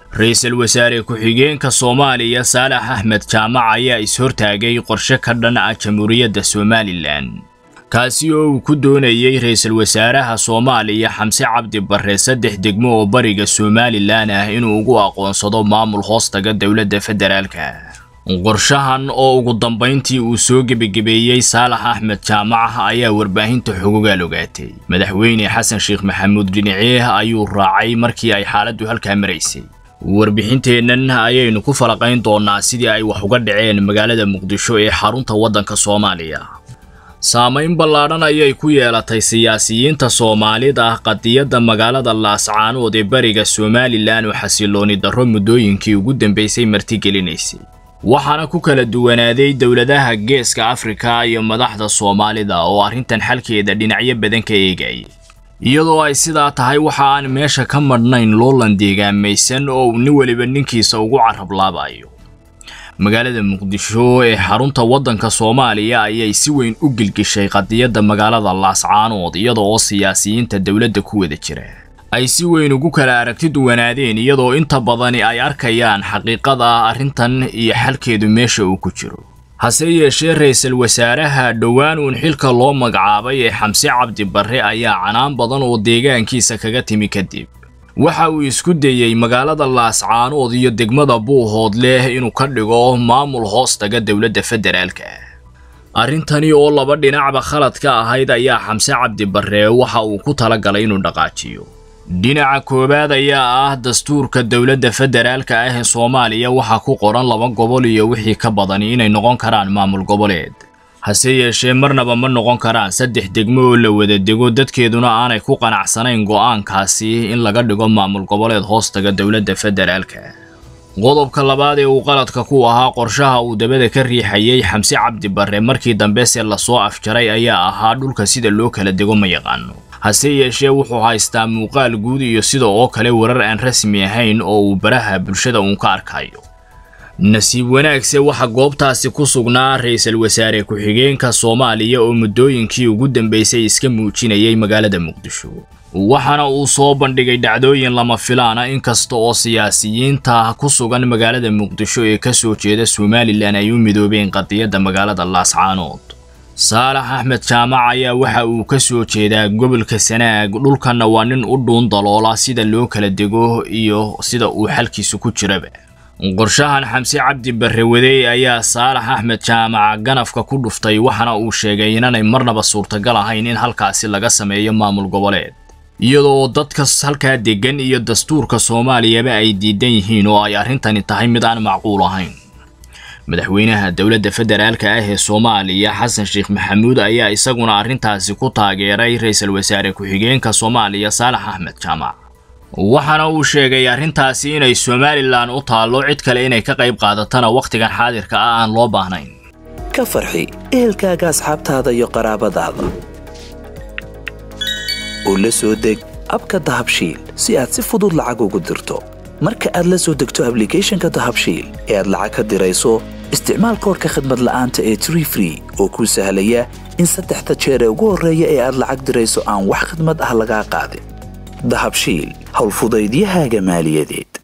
ra-iisul wasaare ku-xigeenka soomaaliya saalax axmed jaamac ayaa is-hortaagay qorshe ka dhan ah jamhuuriyadda somalilan kaasi oo uu ku doonayey ra-iisul wasaaraha soomaaliya xamse cabdi barre saddex degmo oo bariga somalilan ah inuu ugu aqoonsado maamul hoostaga dowladda federaalka qorshahan oo ugu dambayntii uu soo gebagebeeyey saalax axmed jaamac ayaa warbaahinta xogogaal ogaatay madaxweyne xasan sheekh maxamuud dhinaceeh ayuu raacay markii ay xaaladdu halkaa maraysay warbixinteennan ayaynu ku falaqayn doonnaa sidii ay wax uga dhaceen magaalada muqdisho ee xarunta waddanka soomaaliya saamayn ballaadhan ayay ku yeelatay siyaasiyiinta soomaalida ah qadiyadda magaalada laascaanood ee bariga somalilan oo xasilooni darro muddooyinkii ugu dambaysay martigelinaysay waxaana ku kala duwanaaday dowladaha geeska afrika iyo madaxda soomaalida oo arrintan xalkeeda dhinacyo badan ka eegayay iyadoo ay sidaa tahay waxa aan meesha ka madhnayn loolan deegaamaysan oo uu nin weliba ninkiisa ugu carablaabayo magaalada muqdisho ee xarunta waddanka soomaaliya ayay si weyn u gilgishay qadiyadda magaalada laascaanood iyada oo siyaasiyiinta dowladda ku wada jira ay si weyn ugu kala aragti duwanaadeen iyadoo inta badani ay arkayaan xaqiiqada arrintan iyo xalkeedu meesha uu ku jiro hase yeeshee ra-iisul wasaaraha dhowaan uun xilka loo magacaabay ee xamse cabdi barre ayaa canaan badan oo deegaankiisa kaga timi kadib waxa uu isku dayey magaalada laascaanood iyo degmada buuhood leh inuu ka dhigo maamul hoostaga dowladda federaalka arrintani oo laba dhinacba khalad ka ahayd ayaa xamse cabdi barre waxa uu ku talagalay inuu dhaqaajiyo dhinaca koowaad ayaa ah dastuurka dowladda federaalka ah ee soomaaliya waxaa ku qoran laba gobol iyo wixii ka badani inay noqon karaan maamul goboleed hase yeeshee marnaba ma noqon karaan saddex degmo oo la wada dego dadkeeduna aanay ku qanacsanayn go'aankaasi in laga dhigo maamul goboleed hoostaga dowladda federaalka qodobka labaad ee uu qaladka ku ahaa qorshaha uu dabada ka riixayay xamse cabdi barre markii dambese lasoo afjaray ayaa ahaa dhulka sida loo kala dego ma yaqaano hase yeeshee wuxuu haystaa muuqaal guud iyo sida oo kale warar aan rasmi ahayn oo uu baraha bulshada uun ka arkayo nasiib wanaagse waxa goobtaasi ku sugnaa ra-iisul wasaare ku-xigeenka soomaaliya oo muddooyinkii ugu dambaysay iska muujinayay magaalada muqdisho waxaana uu soo bandhigay dhacdooyin lama filaana inkasta oo siyaasiyiinta ku sugan magaalada muqdisho ee ka soo jeeda somalilan ay u midoobeen qadiyadda magaalada laascaanood saalax axmed jaamac ayaa waxa uu ka soo jeedaa gobolka sanaag dhulkanna waa nin u dhuun daloola sida loo kala dego iyo sida uu xalkiisu ku jiraba qorshahan xamse cabdi barre wadey ayaa saalax axmed jaamac ganafka ku dhuftay waxaana uu sheegay inaanay marnaba suurtagal ahayn in halkaasi laga sameeyo maamul goboleed iyadoo dadka halkaa deggan iyo dastuurka soomaaliyaba ay diidan yihiin oo ay arrintani tahay mid aan macquul ahayn madaxweynaha dowladda federaalka ah ee soomaaliya xasan sheekh maxamuud ayaa isaguna arrintaasi ku taageeray ra-iisul wasaare ku-xigeenka soomaaliya saalax axmed jaamac waxaana uu sheegay arrintaasi inay somalilan u taallo cid kale inay ka qayb qaadatana wakhtigan xaadirka ah aan loo baahnayn ka farxi ehelkaaga asxaabtaada iyo qaraabadaada oo la soo deg abka dahabshiil si aad si fudud lacag ugu dirto marka aad la soo degto ablicathonka dahabshiil ee aad lacag ka dirayso isticmaal koorka khadmad la'aanta ee tree free oo kuu sahlaya in saddexda jeer ee ugu horreeya ee aad lacag dirayso aan wax khadmad ah lagaa qaadin dahabshiil howlfudaydiyahaaga maaliyadeed